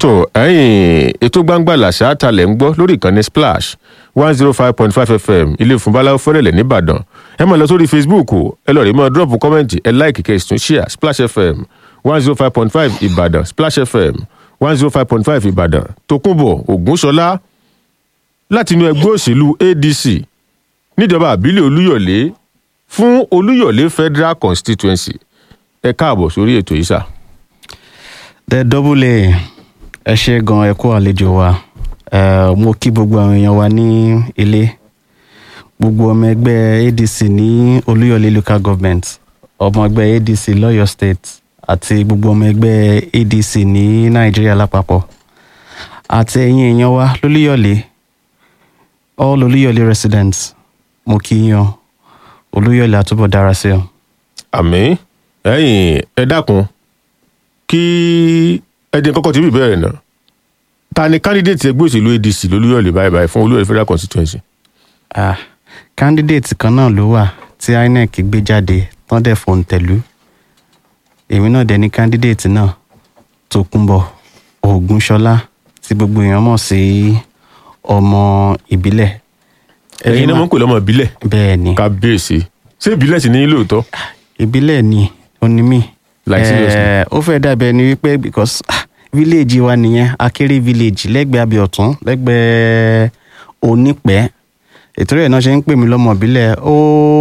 tó ẹ̀yìn ètò gbangba làṣà talẹ̀ ń gbọ́ lórí ìkànnì splash one zero five point five fm ilé ìfúnbáláwo fẹ́rẹ̀lẹ̀ nìbàdàn ẹ máa lọ sórí facebook o ẹ lọ rí mọ́ drop kọ́mẹ́ǹtì ẹ láìkì kẹ́ ẹ sì tún share splash fm one zero five point five ìbàdàn splash fm one zero five point five ìbàdàn tòkunbọ̀ ògúnṣọlá láti inú ẹgbẹ́ òṣèlú adc níjọba àbílẹ̀ olúyọ̀lé fún olúyọ̀lé federal constituency ẹ káàbọ̀ sórí ètò yìí sà. the double a ẹ ṣe gan ẹ kú àlejò wa Eh, mo kí gbogbo àwọn èèyàn wa ní ilé gbogbo ọmọ ẹgbẹ́ adc ní olúyọ̀lé local government ọmọ ẹgbẹ́ adc lọ́yọ̀ state àti gbogbo ọmọ ẹgbẹ́ adc ní nàìjíríà lápapọ̀ àti ẹ̀yin èèyàn wa lólúyọ̀lé all olúyọ̀lé residents mo kí yín o olúyọ̀lé àtúbọ̀ dára sí o. àmì ẹ̀yìn ẹ dákun kí ẹ dín kọ́kọ́ tí bí ìbéèrè náà ta ni candidate ẹgbẹ́ òṣèlú adc lolúyọ̀lé báyìí báyìí fún olúyọ̀lé federal constituency. ah candidate kan náà ló wà tí inec gbé jáde tán dẹ̀ fòun tẹ̀lú èmi náà dẹ̀ ní candidate náà tòkunbọ̀ ògúnṣọlá tí gbogbo èèyàn mọ̀ sí ọmọ ìbílẹ̀ ẹ̀yin náà mọ̀ ń pè lọ́mọ ìbílẹ̀ bẹ́ẹ̀ ni kábíyèsí ṣé ìbílẹ̀ sì ní lóòótọ́. ìbílẹ̀ ni onímì Like seriously? ó fẹ́ dàbẹ̀ ni wípé because ah, village wa nìyẹn akéré village lẹ́gbẹ̀ẹ́ abiọ̀tún lẹ́gbẹ̀ẹ́ onípẹ́ ètò rẹ̀ náà ṣe ń pè mí lọ́mọ ìbílẹ̀ ó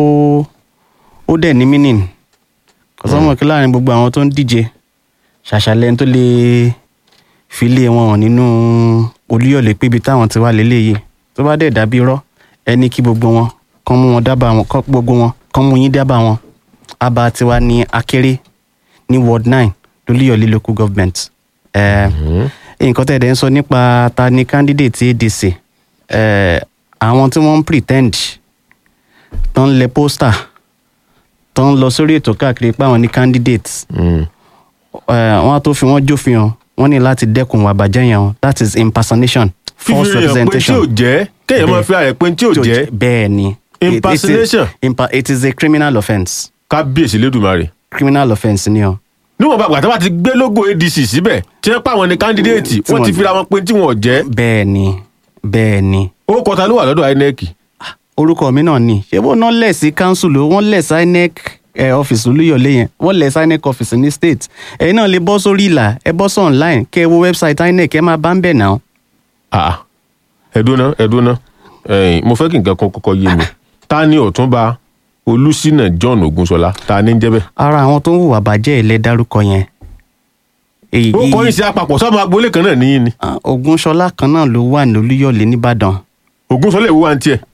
ó dẹ̀ ní meaning kò sọ́mọ kí láàrin gbogbo àwọn tó ń díje ṣàṣàlẹ̀ tó lè fi lé wọn hàn nínú olúyọ̀lé pébi táwọn ti wá léléyìí tó bá dẹ̀ dàbí irọ́ ẹni kí gbogbo wọn kán mú wọn dábàá wọn kán gbogbo wọn kán mú yín dábàá wọn abba tiwa ní akéré ní ward nine lólúyọ̀lé local government Eh, nǹkan tẹ̀ dẹ̀ ń sọ nípa ta ni candidate adc eh, àwọn tí wọ́n ń pretend tó ń lẹ pósítà tó ń lọ sórí ètò káàkiri pé àwọn ní candidate Mm. eh, wọ́n á tó fi wọ́n jófin hàn wọ́n ní láti dẹ́kun ìwà àbàjẹ́ yẹn o that is impersonation false fífi rẹ̀ pé tí representation ò jẹ́ kéèyàn máa fi ààrẹ pé tí ò jẹ́ bẹ́ẹ̀ ni It- it is- Impersonation. impa- it is a criminal offence kábíyèsí lédùmarè. criminal offence ni o. níwọ̀n bá gbàtà bá ti gbé logo adc síbẹ̀ tí wọ́n pa àwọn ní candidate Tí wọ́n ti wọ́n- fira wọn pé tí wọ́n ò jẹ́ bẹ́ẹ̀ ni bẹ́ẹ̀ ni ó kọta ló wà lọ́dọ̀ inec. orúkọ mi náà ni ṣé bó náà lẹ̀ sí council o wọ́n lẹ̀ sí inec ẹ̀ ọ́fíìsì olúyọ̀lé yẹn wọ́n lẹ̀ sí inec ọ́fíìsì ní state ẹ̀yin náà lè bọ́ sórí ìlà ẹ bọ́ sí online kẹ́ ẹ wo website inec ẹ máa bá ń bẹ̀ náà. Ah, ẹ̀dúná ẹ̀dúná ẹ̀yìn mo fẹ́ kí nǹkan kan kọ́kọ́ yé mi ta ni ọ̀túnba olùsínà john ogunṣọlá ta ni ń jẹ́ bẹ́ẹ̀. ara àwọn tó ń hùwà bàjẹ́ ilẹ̀ dárúkọ yẹn. èyí ó kọ́ yín sí àpapọ̀ sọ́mọ agboolé kan náà níyìn ni Ah, Ògúnṣọlá kan náà ló wà ní olúyọ̀lé nìbàdàn ogunṣọlá ìwú wa ń tiẹ̀.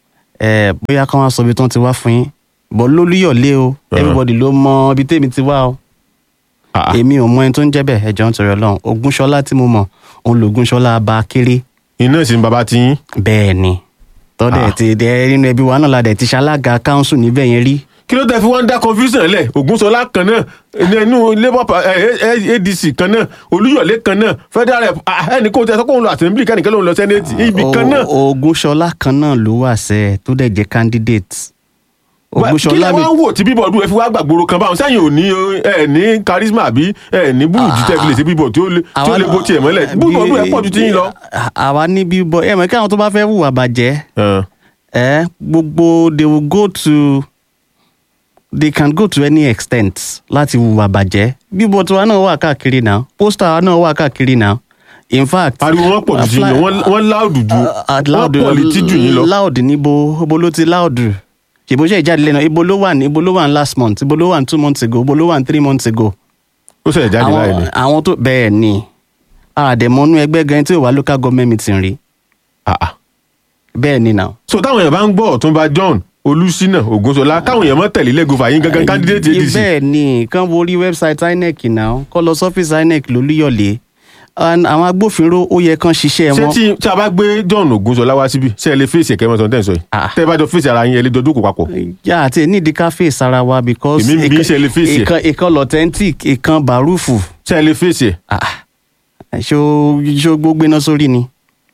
ẹ bóyá kán wá sọ ibi tí wọ́n ti wá fún yín bọ́ lólúyọ̀lé o Ah. everybody ló mọ ibi tèmi ti wá o. Ah, èmi ò mọ ẹni tó ń jẹ́ bẹ́ẹ̀ ẹ̀jọ̀ ń tọrọ ọlọ́run Ògúnṣọlá tí mo mọ̀ òun lògúnṣọlá abá kéré iná sì ń bàbá ti yín. bẹ́ẹ̀ ni tọ́dẹ̀ Ah. ti dẹ nínú ẹbí wa náà la dẹ̀ ti ṣalága káńsù níbẹ̀ yẹn rí kí ló tẹ́ fi wọ́n ń dá confusion lẹ̀ ogunṣọlá kan náà nínú labour pa- eh, eh, adc kan náà olúyọ̀lé kan náà federal rep ah, ẹnì kó tẹ sọ pé òun lọ assembly kẹ́nìkan lòun lọ senate ibì kan náà. O- Ògúnṣọlá kan náà ló wà sẹ́ tó dẹ̀ jẹ́ candidate kí lẹ Ògúnṣọlá mi wá ń wò tí bíbọ̀dù ẹ fi wá gbàgbóró kan báwọn sẹ́yìn ò ní ẹ ní charisma àbí ẹ ní búrúdì tẹ́ fi lè ṣe bíbọ̀ tí ó lè tí ó lè bó tiẹ̀ mọ́lẹ̀ bíbọ̀dù ẹ pọ̀ ju ti yín lọ. àwa ní bíbọ ẹ mọ̀ kí àwọn tó bá fẹ́ hùwà bàjẹ́ Ah, ẹ gbogbo they will go to they can go to any extent láti hùwà bàjẹ́ bíbọ tiwa náà wà káàkiri náà pósítà wa náà wà káàkiri náà in fact ariwo wọn pọ̀ ju ti yín lọ wọ́n- wọ́n láòdù ju wọ́n pọ̀ létí jù yín lọ. loud níbo ibo ló ti loud ṣèbó ṣe ìjáde lẹ́nu ibo ló wà ní ibo ló wà ní last month ibo ló wà ní two months ago ibo ló wà ní three months ago. ó ṣẹlẹ̀ jáde láì ní. àwọn àwọn tó bẹ́ẹ̀ ni àdèmọ́nú ẹgbẹ́ gan tí ò wá local government meeting rí Ah, ah. bẹ́ẹ̀ ni náà. so táwọn èèyàn bá ń gbọ́ ọ̀túnba john olùsínà ògúnṣọlá káwọn èèyàn mọ́ tẹ̀lé lẹ́gùn fàyín gangan candidate adc. bẹ́ẹ̀ ni kán wo orí website inec náà kọ́ lọ sọ́fíìsì inec lólúyọ̀lé And àwọn agbófinró ó yẹ kán ṣiṣẹ́ ṣé wọn. tí tí a bá gbé john ògúnṣọlá wá síbi ṣé ẹ lè fèsì ẹ̀kẹ́ mọ́tò tẹ̀ ń sọ yìí Ah. tẹ́ ẹ bá jọ fèsì ara yín ẹ lè jọ jókòó papọ̀. yà àti nídìí ká fèsì ara wa because Èmi ń bí ìkan- ṣe lè fèsì ẹ̀. ìkan ìkan authentic ìkan bàrúfù ṣé ẹ lè fèsì ẹ̀. Ah, ṣó ṣó gbogbo iná sórí ni.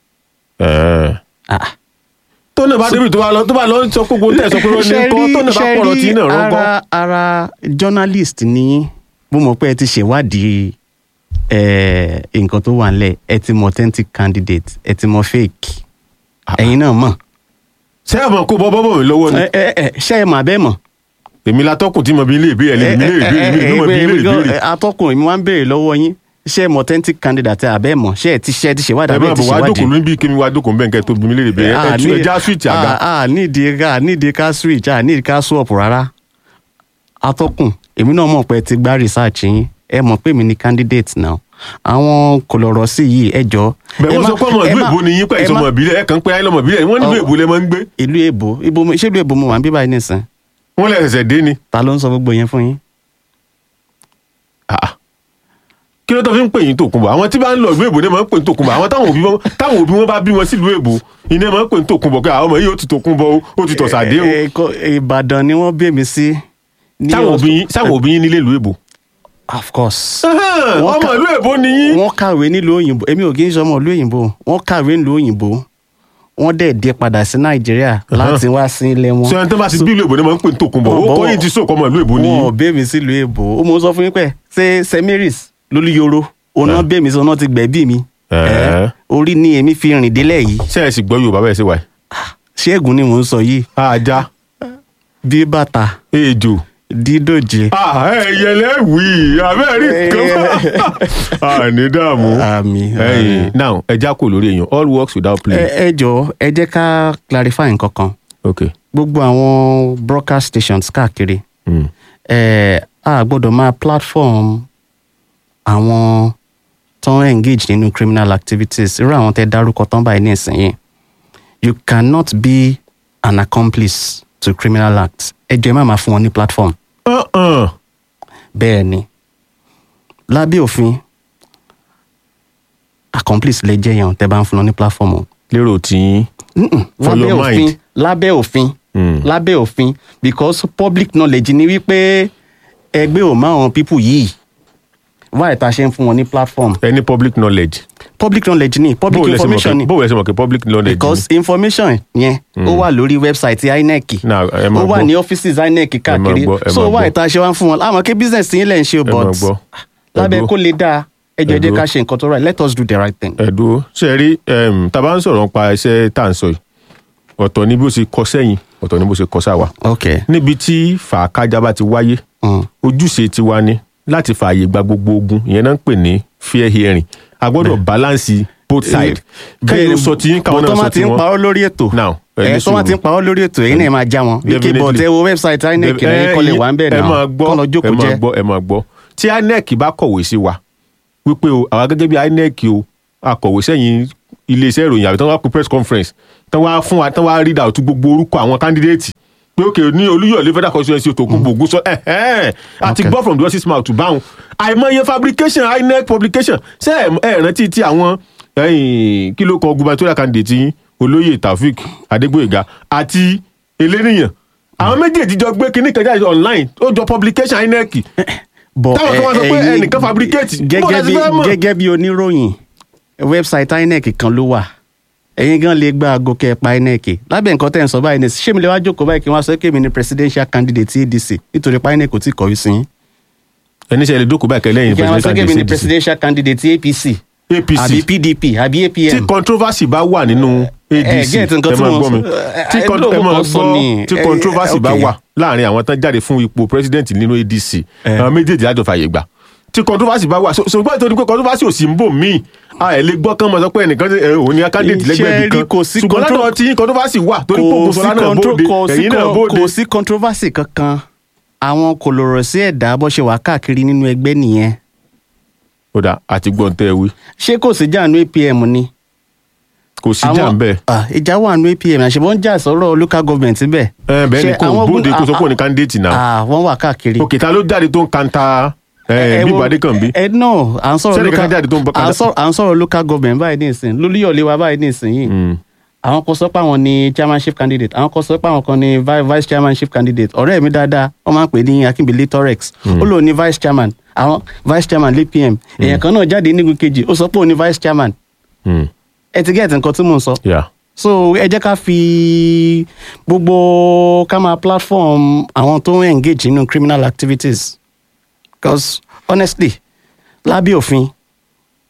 Ah. tó náà bá débi tó bá lọ tó bá lọ sọ gbogbo tẹ̀ sọ pé wọ́n ní kọ́ tó náà bá pọ̀rọ̀ tí náà rọ́gọ́. ara ara journalist ni yín. mo mọ̀ pé ẹ ti ṣèwádìí eh, nǹkan tó wà nílẹ̀ ẹ ti mọ authentic candidate ẹ ti mọ fake ẹ̀yin náà mọ̀ ṣé ẹ mọ̀ kó bọ́ bọ́ mi lọ́wọ́ ni ẹ ẹ ẹ ṣé ẹ mà bẹ́ẹ̀ mọ̀. èmi látọ́kùn tí mo bí ilé ìbéèrè lè mi lè béèrè mi ló mọ̀ bí ilé ìbéèrè. atọ́kùn èmi wá ń béèrè lọ́wọ́ yín ṣé ẹ mọ authentic candidate àbẹ́ mọ̀ ṣé ẹ ti ṣe ẹ ti ṣèwádìí ẹ àbẹ́ máa ẹ ti bọ̀ wá ṣèwádìí. jókòó níbi kí mi wá jókòó bẹ́ẹ̀ kẹ́ tó bí mi lè béèrè ẹ tú ẹja switch àga. a nídìí ká nídìí ká switch a nídìí ká swap rárá atọ́kùn èmi náà mọ̀ pé ẹ ti gbá research yín ẹ mọ̀ pé mi ni candidate náà àwọn kò lọ́rọ̀ sí yìí ẹ jọ. bẹ́ẹ̀ ẹ wọ́n má- sọ pé ọmọ ẹ ìlú má- èbó ni yín pẹ́ ẹ ìsọmọ má- ìbílẹ̀ ẹ̀ kàn pé ayé lọmọ ìbílẹ̀ wọ́n nílùú Ọ- èbó lẹ máa ń gbé ìlú èbó ibo mo- ṣé ìlú èbó mo wà ń bí báyìí nìsín wọ́n lẹ̀ ṣẹ̀ṣẹ̀ dé ni. ta ló ń sọ gbogbo yẹn fún yín. Ah. kí ló tó fi ń pè yín tòkunbọ̀ àwọn tí bá ń lọ ìlú èbó ni máa ń pè ní tòkunbọ̀ àwọn táwọn òbí wọn táwọn òbí wọn bá bí wọn sílùú èbó iná máa ń pè ní tòkunbọ̀ pé àwọn ọmọ yìí ó ti tòkunbọ̀ o ó ti tọ̀sàdé o Ẹ- ẹ- kọ- Ìbàdàn ni wọ́n bí mi sí. ní táwọn ọs- òbí yín táwọn òbí yín nílé ìlú èbó. of course. Ahán, Wọ́n ọmọ ká- ìlú èbó ni yín. wọ́n kàwé nílùú òyìnbó èmi ò kì í ṣe ọmọ ìlú òyìnbó wọ́n kàwé nílùú òyìnbó wọ́n dẹ̀ dé padà sí nàìjíríà láti wá sí ilé wọn. sọ ẹni tó bá ti bí ìlú èbó ni máa ń pè ní tòkunbọ̀ Wọ́n ó bọ́- kọ́ yín ti sọ̀kọ́ ọmọ ìlú èbó ni wọn ò yín. bẹ́ mi sílùú èbó ó mọ sọ fún yín pé ṣé st mary's lólúyọrọ ọ̀nà bẹ́ mi sí ọ̀nà ti gbẹ̀bí mi. Ẹ̀ẹ́. Ẹ́, orí ni èmi fi rìn délẹ̀ yìí ṣé ẹ sì gbọ́ yorùbá bẹ́ẹ̀ sí wa yìí. ṣéègùn ni mò ń sọ yìí ajá bí bàtà ejò dídòjé. ẹyẹlẹ wí abẹ́rẹ́ kan àní dààmú. àmì ẹyìn now ẹja kò lórí èèyàn all works without play. ẹ ẹ jọ ẹ jẹ́ ká clarify nǹkan kan ok gbogbo àwọn broadcast stations káàkiri mm. ẹ a gbọ́dọ̀ máa platform àwọn tó ń engage nínú criminal activities irú àwọn tẹ́ dárúkọ tán báyìí nísìnyí you cannot be an accomplice to criminal acts ẹ jọ ẹ má máa fún wọn ní platform Uh-uh. bẹ́ẹ̀ ni lábẹ́ òfin accomplice lè jẹ́ yẹn tẹ́ bá ń fún wọn ní platform o. lérò tí Mm-mm. For lábẹ́ your òfin mind. lábẹ́ òfin Mm. lábẹ́ òfin because public knowledge ni wípé ẹgbẹ́ ò má àwọn people yìí wáyé tá a ṣe ń fún wọn ní platform any public knowledge. public knowledge ni public bó o lẹ ṣe mọ̀ information pé ni bó o lẹ ṣe mọ̀ pé public knowledge because information yẹn ó wà lórí website inec Now, ẹ máa ó wà gbọ́. ní offices inec káàkiri gbọ́, ẹ so máa wáyé gbọ́. tá a ṣe wá ń fún wọn àmọ́ kí business yín lẹ̀ ń ṣe ẹ máa but gbọ́. lábẹ́ Ẹ kó lè dáa ẹ jọ̀ọ́ ẹ jẹ́ dúró. ká ṣe nǹkan tó right let us do the right thing. ẹ dúró ṣe rí um, tá a bá ń sọ̀rọ̀ nípa iṣẹ́ tá à ń sọ yìí ọ̀tọ̀ ni bó ṣe kọ sẹ́yìn ọ̀tọ̀ ni bó ṣe kọ sáwa. okay. níbi tí fàákájà bá ti wáyé Mm. ojúṣe tiwa ni láti fààyè gba gbogbo ogun ìyẹn náà ń pè ní fair hearing a gbọ́dọ̀ balance both sides kẹ́yìn ló sọ tí yín káwọn bọ̀ tó náà máa sọ ti tí ń wọ́n. parọ́ lórí ètò now ẹ ní ẹ tó máa ti ń sùúrù. parọ́ lórí ètò èyí náà máa já wọn wíkẹ́ Definitely. bọ̀ tẹ wo website inec rẹ̀ yín kọ́ lè wà ń bẹ̀ ẹ náà máa gbọ́ kọ́ lọ ẹ jókòó máa jẹ́ gbọ́ ẹ máa gbọ́ tí inec bá kọ̀wé sí wa wípé o àwa gẹ́gẹ́ bí inec o akọ̀wé sẹ́yìn iléeṣẹ́ ìròyìn àbí tán wá pé press conference tán wá fún wa tán wá read out gbogbo orúkọ àwọn candidate pé òkè ní olúyọ̀lé federal constituency tó kún gbogbo sọ ẹ̀hẹ́n àti Okay. gbọ́ from the horse's mouth to báwọn àìmọye fabrication inec publication ṣé ẹ ẹ rántí tí àwọn ẹ̀yìn kí ló kọ gubernatorial candidate yín olóyè taofik adégbòyega àti eléníyàn àwọn méjèèjì jọ gbé kinní kan jáde online ó jọ publication inec bọ̀ táwọn kan wá sọ pé ẹ̀yin ẹnìkan fabricate. Bó gẹ́gẹ́ la ti bí fẹ́ mọ̀? gẹ́gẹ́ bí oníròyìn website inec kan ló wà ẹ̀yin gan lè gba aago kẹpa inec lábẹ́ nǹkan tẹ̀ ń sọ báyìí ní ṣé mi lè wá jókòó báyìí kí wọ́n á sọ pé mi ni presidential candidate adc nítorí pa inec kò tí ì kọ̀wé sí yín ẹni sẹ lè dókòó báyìí kẹlẹ́yìn kí wọ́n á sọ pé mi ni presidential presidential candidate apc apc àbí pdp àbí tí apm controversy bá wà nínú adc ẹ get nǹkan tí máa mo gbọ́ mi sọ. Ẹ, tí ẹ, con- lóòótọ́ ẹ máa sọ gbọ́ ni. tí Ẹ, controversy bá okay. wà láàrin àwọn tán jáde fún ipò president nínú adc Ẹ. àwọn méjèèjì lájọ fàyè gbà tí controversy bá wà so- ṣùgbọ́n ìtọ́jú pé controversy ò sí ń bò míì a ẹ̀ lè gbọ́ kán mọ̀ sọ pé ẹnìkan ṣe, ẹ, òun ni candidate lẹ́gbẹ̀ẹ́ Iṣẹ́ ibì kan rí, kò sí ṣùgbọ́n contro- lọ́dọ̀ tí controversy wà torí pé kò ògùn sí sọlá náà contro- bóde kò sí ẹ̀yìn náà con- bóde kò sí controversy kankan àwọn kò lọ̀rọ̀ sí ẹ̀dá bó ṣe wà káàkiri nínú ẹgbẹ́ nìyẹn ó dà àti gbọ́n tẹ́ ẹ wí ṣé kò sí jáàánú apm ni. kò sí jà ń bẹ́ẹ̀ Ah, ìjà wà nínú apm àṣebọ́n jà sọ̀rọ̀ local government bẹ́ẹ̀. ẹ bẹ́ẹ̀ ni Ṣé kò àwọn bóde gun- kó sọ pé ah, òun ni candidate náà ah, wọ́n wà káàkiri. òkè ta ló jáde tó ń kanta ẹ wo- bíbá adékànbí ẹ náà à ń sọ̀rọ̀ Sẹ́ni local kankan jáde tó ń bọ́ à ń sọ̀rọ̀- à ń sọ̀rọ̀ local government báyìí ní ìsìn lólúyọ̀lé wa báyìí ní ìsìn yìí Mm. àwọn kan sọ pé àwọn ni chairmanship candidate àwọn kan sọ pé àwọn kan ni vi- vice chairmanship candidate ọ̀rẹ́ mi dáadáa wọ́n máa ń pè ní akínbílẹ̀ torex ó lóun ní vice chairman àwọn vice chairman lpm èèyàn kan náà jáde nígun kejì ó sọ pé òun ní vice chairman Mm. ẹ ti gẹ́ẹ̀tì nǹkan tí mò ń sọ Yeah. so ẹ jẹ́ ká fi gbogbo ká máa platform àwọn tó ń engage nínú criminal activities because honestly lábẹ́ òfin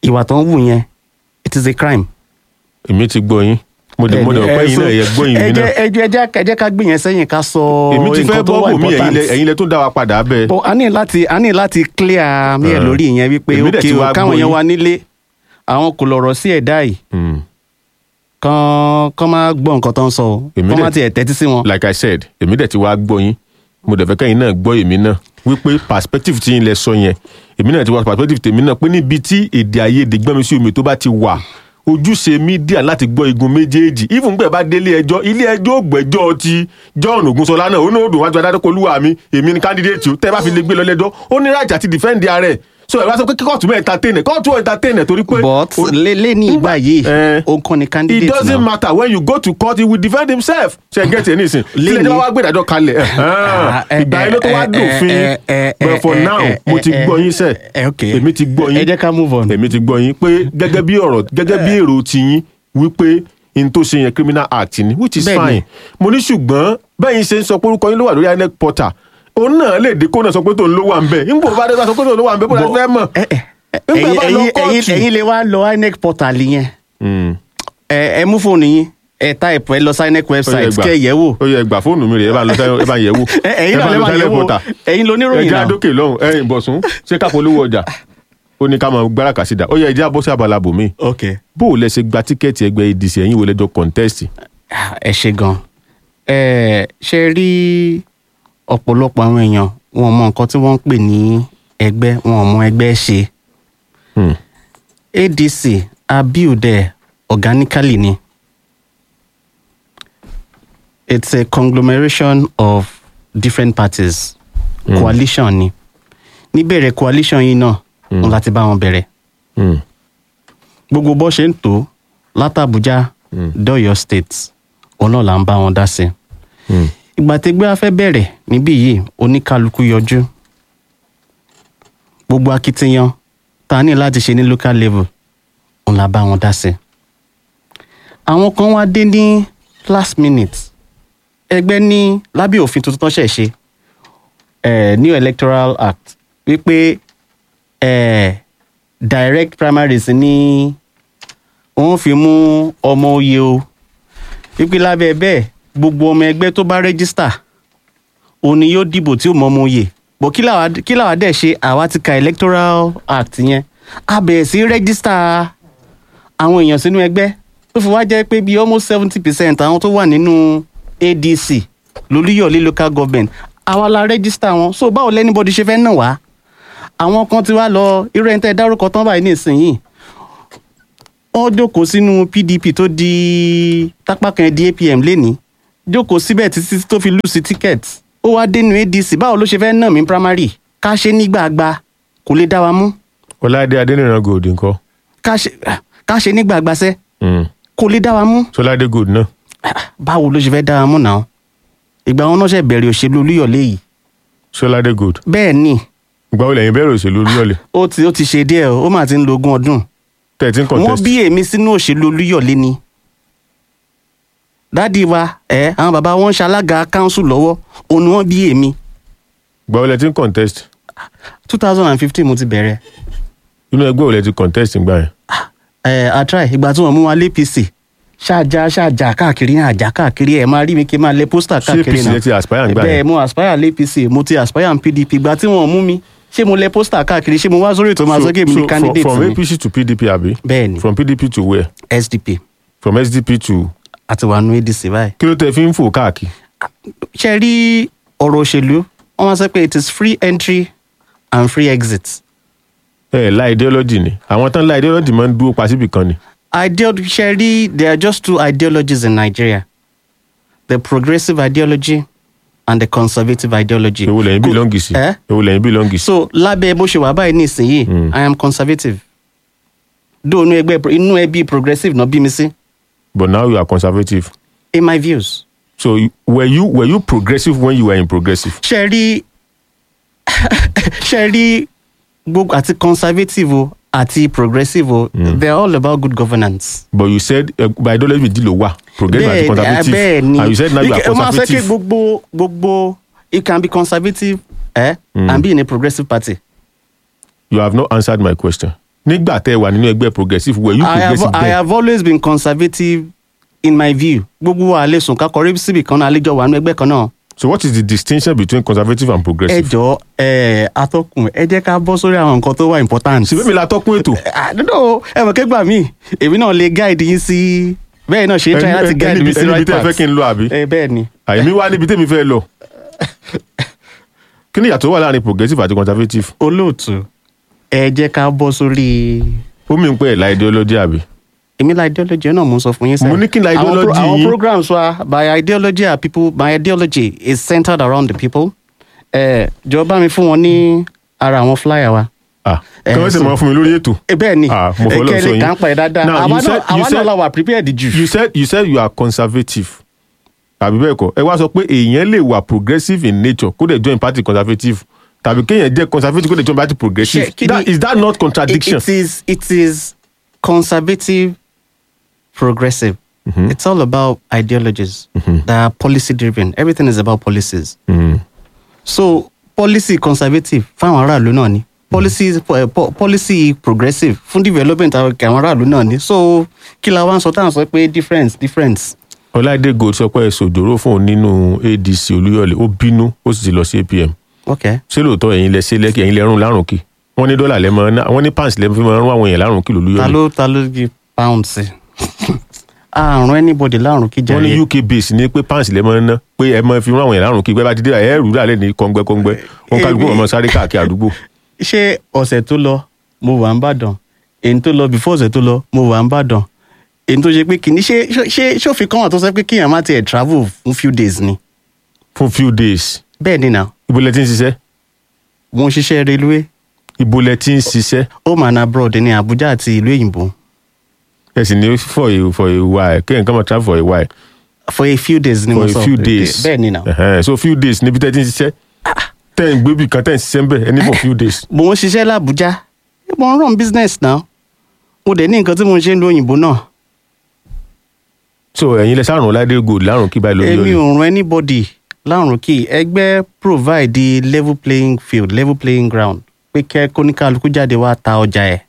ìwà tó ń wù yẹn it is a crime. èmi ti gbọ́ yín mo dẹ̀ mo dẹ̀ ọ̀pẹ́ yín náà ẹ̀yẹ gbọ́ yín mi náà ẹ jẹ́ ẹ jẹ́ ẹ jẹ́ ká gbé yẹn sẹ́yìn ká sọ èmi ti fẹ́ nǹkan tó wà bọ́ bò mí ẹ̀yin important. lẹ ẹ̀yin lẹ tún dá wa padà bẹ́ẹ̀. but a ní láti a ní láti clear mi ẹ̀ Ah. lórí ìyẹn wípé Èmi dẹ̀ ok ti o wá káwọn gbọ́ yẹn yín. wá nílé àwọn kò lọ̀rọ̀ sí ẹ̀dá yìí Hmm. kán kán máa gbọ́ nǹkan tó ń sọ o Èmi kán dẹ̀- má tiẹ̀ tẹ́tí sí wọn. like i said èmi dẹ̀ ti wá gbọ́ yín mo dẹ̀ fẹ́ kẹ́yìn náà gbọ́ èmi náà wípé perspective tí yín lẹ sọ yẹn èmi náà ti wá perspective tèmi náà pé níbi tí èdè àìyedè gbọ́n mi sí omi tó bá ti wà ojúṣe mídíà láti gbọ́ igun méjèèjì even gbẹ̀ bá délé ẹjọ́ ilé ẹjọ́ ògbẹ́jọ́ ti John Ogunṣọlá náà ó ní òdùn wájú adájọ́ olúwa mi èmi ni candidate o tẹ́ ẹ bá fi lè gbé lọ lẹ́jọ́ ó ní right àti defend ààrẹ so ẹ bá sọ pé kí kóòtù mẹ́ entertain ẹ̀ kóòtù entertain ẹ̀ torí pé but ó- lé lé ní ìgbà yìí Eh. ó kàn ní it candidate doesn't náà. matter when you go to court he will defend himself ṣe get it nisin Léni- tílẹ̀ tí wọ́n wá gbé ìdájọ́ kalẹ̀ Ah, eh, ìgbà yẹn ló tó wá eh, dòfin eh, eh, but for eh, now eh, mo ti eh, gbọ́ yín sẹ́ eh, okay. èmi ti gbọ́ ẹ yín jẹ́ ká move on. èmi ti gbọ́ yín pé gẹ́gẹ́ bí ọ̀rọ̀ gẹ́gẹ́ bí èrò ti yín wípé n tó ṣe yẹn criminal act ni which is Bẹ́ẹ̀ni. fine mo ní ṣùgbọ́n bẹ́ẹ̀ yín ṣe ń sọ pé orúkọ yín ló wà lórí INEC portal òun náà lè dé kó náà sọ pé tòun ló wà ń bẹ̀ nígbà bá dé bá sọ pé tòun ló wà ń bẹ̀ bó la fẹ́ mọ̀. ẹ ẹ Nígbà ẹ̀yin bá lọ ẹ̀yin kóòtù. ẹ̀yin ẹ̀yin lè wá lọ INEC portal yẹn Mm. ẹ ẹ mú fóònù yín ẹ type ẹ lọ sí INEC Ó yẹ website gbà. kẹ ẹ yẹ̀ wò ó yẹ gbà fóònù mi rè é bá ń lọ sẹ́yìn- ẹ bá ń yẹ̀ wò Ẹ- ẹ̀yin Ẹ náà bá ń lè lọ máa sẹ́yìn yẹ̀ wò portal. ẹ̀yin loníròyìn ẹjẹ náà àdókè lọ́hùn ẹ̀yin bọ̀sùn ṣé ká polówó ọjà ó ní ká máa gbára kàsídà ó yẹ ẹjẹ àbọ̀sí abala bòmí ok bó o lẹ ṣe gba tíkẹ́ẹ̀tì ẹgbẹ́ ADC ẹ̀yin wo lẹ́jọ́ kọ̀ǹtẹ́ẹ̀sì. ẹ ṣe gan ẹ ṣe rí ọ̀pọ̀lọpọ̀ àwọn èèyàn wọn mọ nǹkan tí wọ́n ń pè ní ẹgbẹ́ wọn ò mọ ẹgbẹ́ ṣe ADC a build ẹ organically ni it's a conglomeration of different parties Mm. coalition ni níbẹ̀rẹ̀ coalition yìí náà wọn láti bá wọn bẹ̀rẹ̀ gbogbo bó ṣe ń tó látàbújá Mm. dọ́yọ̀ state òun náà là ń bá wọn dá sí ìgbà tẹgbẹ́ afẹ́ bẹ̀rẹ̀ níbí yìí oníkálukú yọjú gbogbo akitiyan ta ní láti ṣe ní local level òun là bá wọn dá sí àwọn kan wá dé ní last minute ẹgbẹ́ ní lábẹ́ òfin tuntun tó ṣẹ̀ ṣe eh, new electoral act wípé eh, direct primaries ní wọ́n fi mú ọmọ oyè o wípé lábẹ́ bẹ́ẹ̀ gbogbo ọmọ ẹgbẹ́ tó bá rẹ́gísítà òun ni yóò dìbò tí ó mọ ọmọ oyè bọ̀ kí làwa kí làwa dẹ̀ ṣe àwa ti ka electoral act yẹn a bẹ̀rẹ̀ sí rẹ́gísítà àwọn èèyàn sínú ẹgbẹ́ tó fi wá jẹ́ pé bíi almost seventy percent àwọn tó wà nínú ADC lolúyọ̀lé local government àwa la rẹ́gísítà wọn so báwo lẹ́nibọ́dì ṣe fẹ́ nà wá àwọn kan ti wá lọ irú ẹni tẹ́ dárúkọ tán báyìí nísìnyìí wọ́n jókòó sínú PDP tó di tápá kan di APM lénìí jókòó síbẹ̀ títí tó fi lù sí ticket ó wá dénú ADC báwo ló ṣe fẹ́ nà mí primary ká ṣe ní gbàgbà kò lè dá wa mú ọláìdé adẹniran gold ńkọ́ ká ṣe ká ṣe ní gbàgbà sẹ́ Mm. kò lè dá wa mú sọláìdé gold náà báwo ló ṣe fẹ́ dá wa mú náà ìgbà wọn náà ṣe bẹ̀rẹ̀ òṣèlú olúyọ̀lé yìí sọláìdé gold bẹ́ẹ̀ ni ìgbà wo lẹ́yìn bẹ̀rẹ̀ òṣèlú olúyọ̀lé ó ti ó ti ṣe díẹ̀ ó mà ti ń lo ogún ọdún thirteen wọ́n contest bí èmi sínú òṣèlú olúyọ̀lé ni dádì wa ẹ àwọn bàbá wọn ń ṣalága council lọ́wọ́ òun ni wọ́n bí èmi ìgbà wo lẹ ti ń contest two thousand and fifteen mo ti bẹ̀rẹ̀ inú ẹgbẹ́ wo lẹ ti contest ńgbà yẹn ẹ atrai ìgbà tí wọ́n mú wa lé APC ṣáàjà ṣáàjà káàkiri àjà káàkiri ẹ máa rí mi kí n máa lẹ pósítà ṣé káàkiri APC lẹ ti aspire ńgbà bẹ́ẹ̀ yẹn mo aspire lé APC mo ti aspire n PDP ìgbà tí wọ́n mú mi ṣé mo lẹ pósítà káàkiri ṣé mo wá sórí ètò máa sọ pé èmi ni from, candidate from mi APC to PDP àbí bẹ́ẹ̀ ni from PDP to where SDP from SDP to àti wà nù ADC báyìí. kí ló tẹ fi ń fò káàkiri ṣe rí ọ̀rọ̀ òṣèlú wọ́n máa sọ pé it is free entry and free exit. ẹ la ideology ni àwọn tán la ideology máa ń dúró pa síbì kan ni Ideology ṣe rí there are just two ideologies in Nigeria the progressive ideology and the conservative ideology. èwo lẹ́yìn Kò- bílọ́ǹgì sí Eh? èwo lẹ́yìn bílọ́ǹgì sí so lábẹ́ bó ṣe wà báyìí nísìnyìí Mm. I am conservative though inú ẹgbẹ́ inú ẹbí progressive náà bí mi sí but now you are conservative in my views. so you- were you were you progressive when you were in progressive ṣe rí ṣe rí gbogbo àti conservative o àti progressive o they are all about good governance. but you said uh, by ideology méjì ló wà progressive and conservative bẹ́ẹ̀ ni and you said now you are Ike- o máa sọ pé conservative gbogbo gbogbo you can be conservative eh, Mm. and be in a progressive party. you have not answered my question nígbà tẹ́ ẹ wà nínú ẹgbẹ́ progressive were you I have, progressive I then have always been conservative in my view gbogbo wa lè sùn ká kọrí síbi kan náà àlejò wà nínú ẹgbẹ́ kan náà so what is the distinction between conservative and ẹ progressive. jọ ẹ atọ́kùn ẹ jẹ́ ká bọ́ sórí àwọn nǹkan tó wà important. ṣèbí mi la tọ́kùn ètò àdúgbò ẹ mọ̀ kégbà mí èmi náà lè guide yín sí bẹ́ẹ̀ náà ṣe ń try Ẹni- láti ẹni- guide mi ẹni sí ibi right tẹ́ ẹ fẹ́ path. kí n lọ àbí ẹ bẹ́ẹ̀ ni àìmí wá níbi tẹ́mi fẹ́ lọ kí ni ìyàtọ̀ wà láàrin progressive àti conservative olóòtú ẹ jẹ́ ká bọ́ sórí ó mì ń pẹ́ ẹ̀ la ideology àbí. èmi la ideology náà mo sọ fún yín sẹ́yìn. Mo ní kí ni Àwọn pro- ideology àwọn yín? programs wa my ideology are people my ideology is centered around the people. ẹ jọ bá mi fún wọn ní ara àwọn flyer wa. ah Eh, kí wọ́n sì so- máa fún mi lórí ètò. ẹ bẹ́ẹ̀ ni Ah, mo fọlọ́ sọ kẹ́lẹ́ yín. kà ń pa ẹ̀ dáadáa Now, àwa you náà said- you àwa náà said- la wà prepared jù. you said you said you are conservative tàbí bẹ́ẹ̀ kọ́ ẹ wá sọ pé èèyàn lè wà progressive in nature kó dẹ̀ join party conservative tàbí kéèyàn jẹ́ conservative kó dẹ̀ join party progressive Ṣé kí that ni- is that not it, contradiction. it is it is conservative progressive it's all about ideologies that are policy driven everything is about policies Mhm. so policy conservative fáwọn aráàlú náà ni policy po- po- policy progressive fún development àwọn àwọn aráàlú náà ni so kí la wá ń sọ táwọn sọ pé difference difference ọláìdé gold sọ pé ẹ̀sùn òjòrò fún òun nínú adc olúyọ̀lé ó bínú ó sì ti lọ sí apm okay ṣé lóòótọ́ ẹ̀yin lẹ ṣe lẹ́kì ẹ̀yin lẹ rún lárùn kì wọ́n ní dọ́là lẹ́mọ ná wọ́n ní pounds lẹ́mọ fi máa rún àwọn èèyàn lárùn kì ta lólúyọ̀lé ló ta ló gi pound sí àrùn anybody láàrùn kí wọ́n ní jẹ́ uk base ní pé pounds lẹ́mọ ná pé ẹ máa fi rún àwọn èèyàn lárùn kì pé bá ti dé ẹ̀ rú dàlẹ́ ní kọ́ngbẹ́kọ́ngbẹ́ wọn kálukú Èmi- ọmọ sáré káàkiri àdúgbò ṣé ọ̀sẹ̀ tó lọ mo wà ń bàdàn èyí tó lọ before ọ̀sẹ̀ tó lọ mo wà ń bàdàn èyí tó ṣe pé kìíní ṣé ṣé ṣòfin kan wà tó sọ pé kíyàn má tiẹ̀ travel fún few days ni fún few days bẹ́ẹ̀ ni náà ibo lẹ ti ń ṣiṣẹ́ mo ń ṣiṣẹ́ railway ibo lẹ ti ń ṣiṣẹ́ home and abroad ní Abuja àti ìlú òyìnbó ẹ sì ní for a for a while kéèyàn kàn máa travel for a while for a few days ni mo for sọ a few days bẹ́ẹ̀ ni náà Ẹhẹ́n, so few days níbi tẹ́ ti ń ṣiṣẹ́ tẹ́ ń gbé bì kan tẹ́ ń ṣiṣẹ́ ń bẹ̀ ẹni for few days mo ń ṣiṣẹ́ l'Abuja mo ń run business náà mo dẹ̀ ní nǹkan tí mo ń ṣe ń lo òyìnbó náà so ẹ̀yin lẹ sárùn ọláìdé gold lárùn kí báyìí lórí èmi ọ̀lẹ́ ò ràn anybody láàrùn kí ẹgbẹ́ provide the level playing field level playing ground pé kẹ́ kóníkàlùkù jáde wá ta ọjà ẹ̀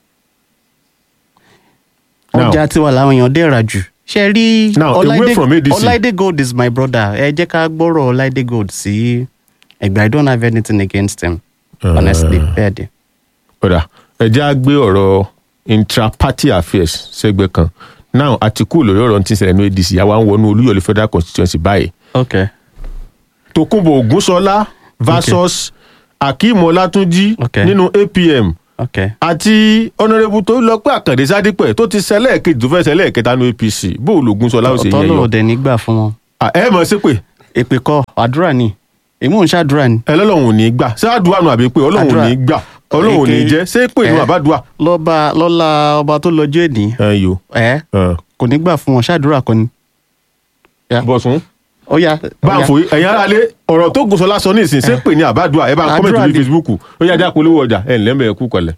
Now- ọjà tiwa làwọn èèyàn dẹ̀ rà jù ṣe rí Now, away from ADC. Ọláìdé Gold is my brother ẹ jẹ́ ká gbọ́rọ̀ Ọláìdé Gold sí ẹgbẹ́ I don't have anything against him honestly bẹ́ẹ̀ dẹ̀. ọ̀dà ẹ̀jẹ̀ á gbé ọ̀rọ̀ intra-party affairs sẹ́gbẹ́ kan now àtìkù lórí ọ̀rọ̀ tí ń ṣẹlẹ̀ ní adc àwa ń wọnú olúyọ̀lé federal constituency báyìí okay tòkunbọ̀ ògúnṣọlá versus akeem ọlátúnjì Okay. nínú apm okay àti ọ̀nàrẹ́bù tó lọ pé àkàndé sádípẹ̀ tó ti ṣẹlẹ̀ kejì tó fẹ́ ṣẹlẹ̀ kẹta ní apc bóòlù ògúnṣọlá ó ṣe ọ̀tọ̀ yẹn yọ lọ́wọ́ dẹ̀ nígbà fún wọn Ah, ẹ mọ̀ sí pé èpè kọ́ àdúrà ni èmi ò ń ṣàdúrà ni ẹ lọ́lọ́run ò ní gbà ṣé àdúrà nù àbí pé ọlọ́run ò Àdúrà. ní gbà ọlọ́run ò ní Èké- jẹ́ ṣé pé ìlú Eh. àbádùà lọ́ba lọ́la ọba tó lọ́jọ́ èdè ẹ yo ẹ̀ ẹ. kò ní gbà fún wọn ṣàdúrà kan ni. Ya. bọ̀sùn ó yá bá ń ó yá. fòye ẹ̀yin ara lé ọ̀rọ̀ tó gùnṣọlá sọ ní ìsìn ṣé pè ní àbádùà ẹ bá ń Àdúrà kọ́mẹ̀tì lórí ni. facebook ó yá dá polówó ọjà ẹ̀ ǹlẹ́ mẹ́ẹ̀kú kọlẹ̀.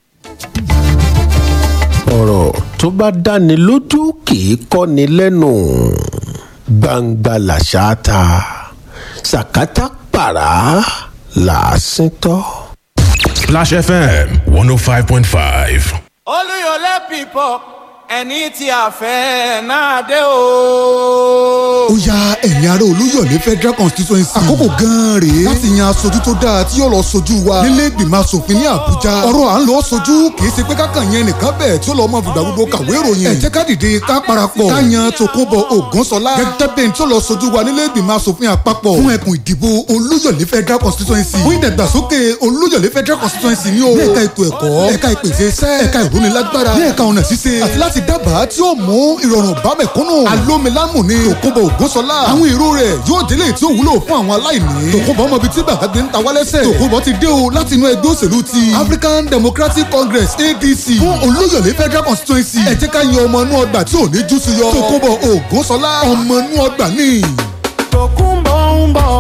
ọ̀rọ̀ tó bá dáni lójú kì í kọ́ni lẹ́nu gbangba làṣà ta sàkátà pàrà làásìn tọ́. Splash FM 105.5. olùyọlé people ẹni tí a fẹ́ náà dé o. ó ya ẹ̀yin ará olúyọ̀lé federal constituency. àkókò gan-an rèé láti yan aṣojú tó dáa tí yóò lọ sojú wa nílé ìgbìmọ̀ asòfin ní àbújá. ọ̀rọ̀ à ń lọ sojú kì í ṣe pé kákan yẹn nìkan bẹ́ẹ̀ tí ó lọ́ọ́ máa fìgbà gbogbo kàwé ìròyìn. ẹ jẹ́ ká dìde ká parapọ̀ ká yan tòkunbọ̀ ògúnṣọlá gẹ́gẹ́ bẹ́ẹ̀ tí ó lọ sojú wa nílé ìgbìmọ̀ asòfin àpapọ̀ fún ẹkùn ìdìbò olúyọ̀lé federal constituency. fún ìdàgbàsókè olúyọ̀lé federal constituency ní o. ní ẹ̀ka ètò ẹ̀kọ́ ẹ̀ka ìpèsè iṣẹ́ ẹ̀ka ìrónilágbára ní ẹ̀ka ọ̀nà ṣíṣe àti láti dábàá tí ó mú ìrọ̀rùn bá mẹ̀kúnnù. alómilámù ni tòkunbọ̀ ògúnṣọlá. àwọn èrò rẹ̀ yóò délé tí ó wúlò fún àwọn aláìní. tòkunbọ̀ ọmọ ibi tí gbàgbé ń ta wálẹ́sẹ̀. tòkunbọ̀ ti dé o láti inú ẹgbẹ́ òṣèlú ti African Democratic Congress ADC fún olóyọ̀lé federal constituency. ẹ jẹ́ ká yan ọmọ inú ọgbà tí ò ní jú sí yọ. tòkunbọ̀ ògúnṣọlá ọmọ inú ọgbà ní. tòkunbọ̀ ń bọ̀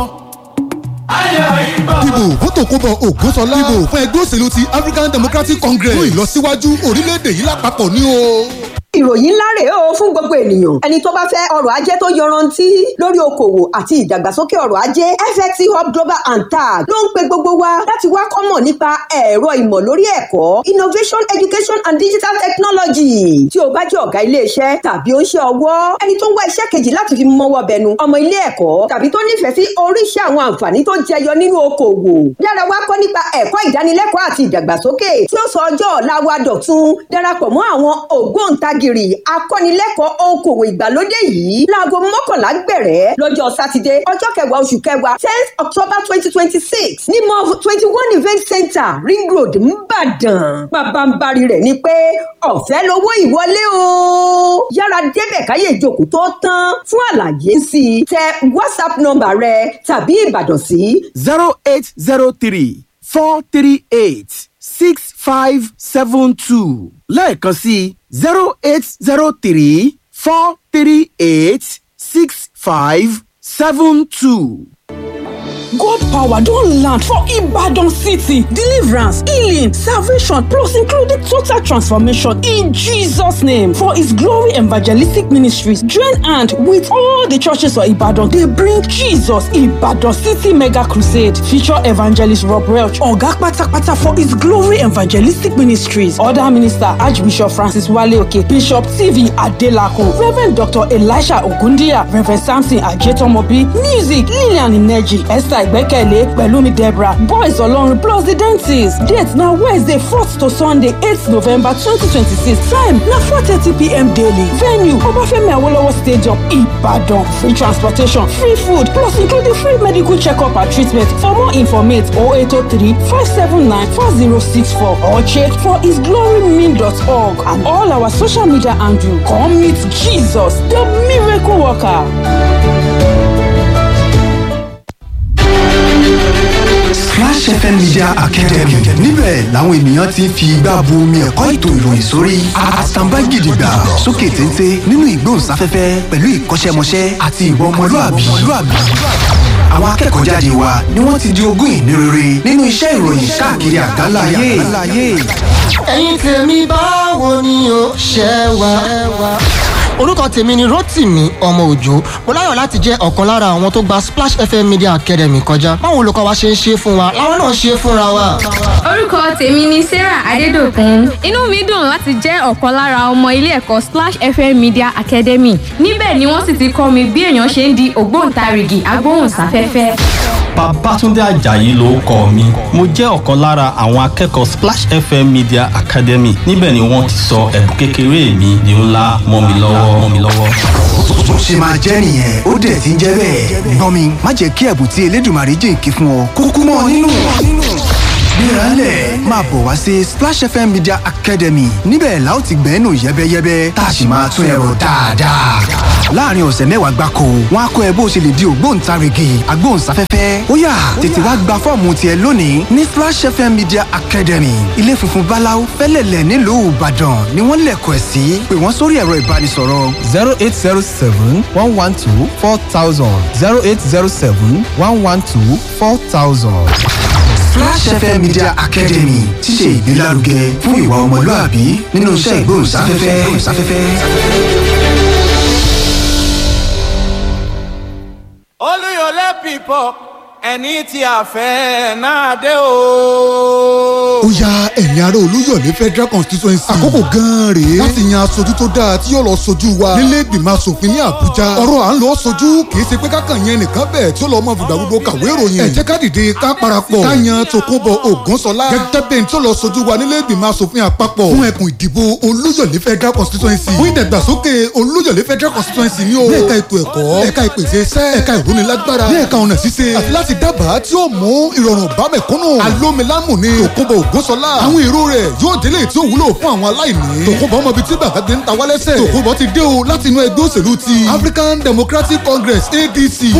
Dìbò fún Tòkunbọ̀ Ògúnṣọlá. Dìbò fún ẹgbẹ́ òṣèlú ti African Democratic Congress. Fún ìlọsíwájú orílẹ̀-èdè yìí lápapọ̀ ní o. ìròyìn ńlá rèé o fún gbogbo ènìyàn ẹni tó bá fẹ́ ọrọ̀ ajé tó yọrantí lórí okòwò àti ìdàgbàsókè ọrọ̀ ajé fxt hub global and tag ló ń pe gbogbo wa láti wá kọ́mọ̀ nípa ẹ̀rọ ìmọ̀ lórí ẹ̀kọ́ innovation education and digital technology tí o bá jẹ́ ọ̀gá iléeṣẹ́ tàbí ó ń ṣe ọwọ́ ẹni tó ń wá iṣẹ́ kejì láti fi mọ́wọ́ bẹnu ọmọ ilé ẹ̀kọ́ tàbí tó nífẹ̀ẹ́ sí oríṣi àwọn àǹfààní tó jẹyọ nínú okòwò yára wá kọ́ nípa ẹ̀kọ́ ìdánilẹ́kọ̀ọ́ àti ìdàgbàsókè tí ó sọ ọjọ́ ọ̀la wa dọ̀tun darapọ̀ mọ́ àwọn ògbóǹtagìrì akọ́nilẹ́kọ̀ọ́ okòwò ìgbàlódé yìí láago mọ́kànlá gbẹ̀rẹ̀ lọ́jọ́ sátidé ọjọ́ kẹwàá oṣù kẹwàá tenth october twenty twenty six ní mọ́f twenty one event center ring road nìbàdàn pàbàmbarì rẹ̀ ni pé ọ̀fẹ́ lowó ìwọlé o yára débẹ̀ káyé ìjókòó tó tán fún àlàyé sí i tẹ whatsapp nọ́mbà rẹ tàbí ìbàdàn sí zero eight zero three four three eight six five seven two lẹ́ẹ̀kan sí zero eight zero three four three eight six five seven two. God power don land for Ibadan city. Deliverance, healing, salvation, plus including total transformation in Jesus' name. For His glory evangelistic ministries, join hand with all the churches of Ibadan. They bring Jesus Ibadan City Mega Crusade. Feature evangelist Rob Welch, Oga Patapata for His glory evangelistic ministries. Other minister Archbishop Francis Wale Oke, Bishop TV Adelakun, Reverend Dr. Elisha Ogundiya, Reverend Samson Ajetomobi, Music Lillian Ineji, Esther Ìgbẹ́kẹ̀lé Pẹ̀lúmi Deborah, Boys Ọlọ́run plus the dentist. Date na Wednesday fourth to Sunday eight November twenty twenty six. Time na four thirty pm daily. Venue Ọbáfẹ́mi Awólọ́wọ̀ Stadium Ìbàdàn. Free transportation, free food plus including free medical check-up and treatment. For more informate 0803 579 4064 or check for hisglorymin.org and all our social media handle. Come meet Jesus, the miracle worker. Splash FM Media Academy níbẹ̀ làwọn ènìyàn ti ń fi igbá bu omi ẹ̀kọ́ ètò ìròyìn sórí àtàǹbá gidigba sókè téńté nínú ìgbóhùnsáfẹ́fẹ́ pẹ̀lú ìkọ́ṣẹ́mọṣẹ́ àti ìwà ọmọlúàbí. Àwọn akẹ́kọ̀ọ́ jáde wa ni wọ́n ti di ogún ìní rere nínú iṣẹ́ ìròyìn káàkiri àgbáláyé. ẹ̀yin tèmi báwo ni o ṣe wà. orúkọ tèmi ni rotimi ọmọ òjò mo láyọ̀ láti jẹ́ ọ̀kan lára àwọn tó gba splash fm media academy kọjá báwo olùkọ́ wa ṣe ń ṣe fún wa làwọn náà ṣe fúnra wa. orúkọ tèmi ni sarah adédọkùn inú mi dùn láti jẹ́ ọ̀kan lára ọmọ ilé ẹ̀kọ́ splash fm media academy níbẹ̀ ni wọ́n sì ti kọ́ mi bí èèyàn ṣe ń di ògbóǹtarìgì agbóhùnsáfẹ́fẹ́. Babátúndé Àjàyí ló kọ mi. Mo jẹ́ ọ̀kan lára àwọn akẹ́kọ̀ọ́ Splash FM Media Academy. Níbẹ̀ ni wọ́n ti sọ ẹ̀bùn kékeré mi di ńlá mọ́ mi lọ́wọ́ mọ́ mi lọ́wọ́. Bó ṣe máa jẹ́ nìyẹn ó dẹ̀ ti ń jẹ́ bẹ́ẹ̀. Gbọ́n mi má jẹ́ kí ẹ̀bùn tí Elédùmarè jìnkí fún ọ kúkú mọ́ ọ nínú. Gbéralẹ̀ máa bọ̀ wá sí Splash FM Media Academy níbẹ̀ la ó ti gbẹ́nu yẹ́bẹ́yẹ́bẹ́ tá a sì máa tún ẹ̀rọ dáadáa. Láàárín ọ̀sẹ̀ mẹ́wàá gbáko, wọ́n á kọ́ ẹ bó ṣe lè di ògbóǹtarìgì agbóhùnsáfẹ́fẹ́. Ó yá tètè wá gba fọ́ọ̀mù tiẹ̀ lónìí ní Splash FM Media Academy. Ilé funfun Báláú fẹ́lẹ̀lẹ̀ nílùú Ìbàdàn ni wọ́n lẹ̀kọ̀ ẹ̀ sí. Pè wọ́n sórí ẹ̀rọ ìbánisọ̀rọ̀. zero eight zero seven one one two four thousand zero eight zero seven one one two four thousand. Flash FM Media Academy ti ṣe ìgbélárugẹ fún ìwà ọmọlúàbí nínú iṣẹ́ ìgbóhùnsáfẹ́fẹ́. olùyọlé people ẹni tí a fẹ́ náà dé o. ó ya ẹ̀yin ará olúyọ̀lé federal constituency. àkókò gan-an rèé láti yan aṣojú tó dáa tí yóò lọ sojú wa nílé ìgbìmọ̀ asòfin ní àbújá. ọ̀rọ̀ à ń lọ sojú kìí ṣe pé kákan yẹn nìkan bẹ́ẹ̀ tí ó lọ mọ fìgbà gbogbo kàwé ìròyìn. ẹ jẹ́ ká dìde ká parapọ̀ ká yan tòkunbọ̀ ògúnṣọlá gẹ́gẹ́ bẹ́ẹ̀ tí ó lọ sojú wa nílé ìgbìmọ̀ asòfin àpapọ̀ fún ẹkùn ìdìbò olúyọ̀lé federal constituency. fún ìdàgbàsókè olúyọ̀lé federal constituency ní o. ní ẹ̀ka ètò ẹ̀kọ́ ẹ̀ka ìpèsè iṣẹ́ ẹ̀ka ìrónilágbára ní ẹ̀ka ọ̀nà ṣíṣe àti láti dábàá tí ó mú ìrọ̀rùn bá mẹ̀kúnnù. alómilámù ni tòkunbọ̀ ògúnṣọlá. àwọn èrò rẹ̀ yóò délé tí ó wúlò fún àwọn aláìní. tòkunbọ̀ ọmọ ibi tí bàbá gbé ń ta wálẹ́sẹ̀. tòkunbọ̀ ti dé o láti inú ẹgbẹ́ òṣèlú ti African Democratic Congress ADC.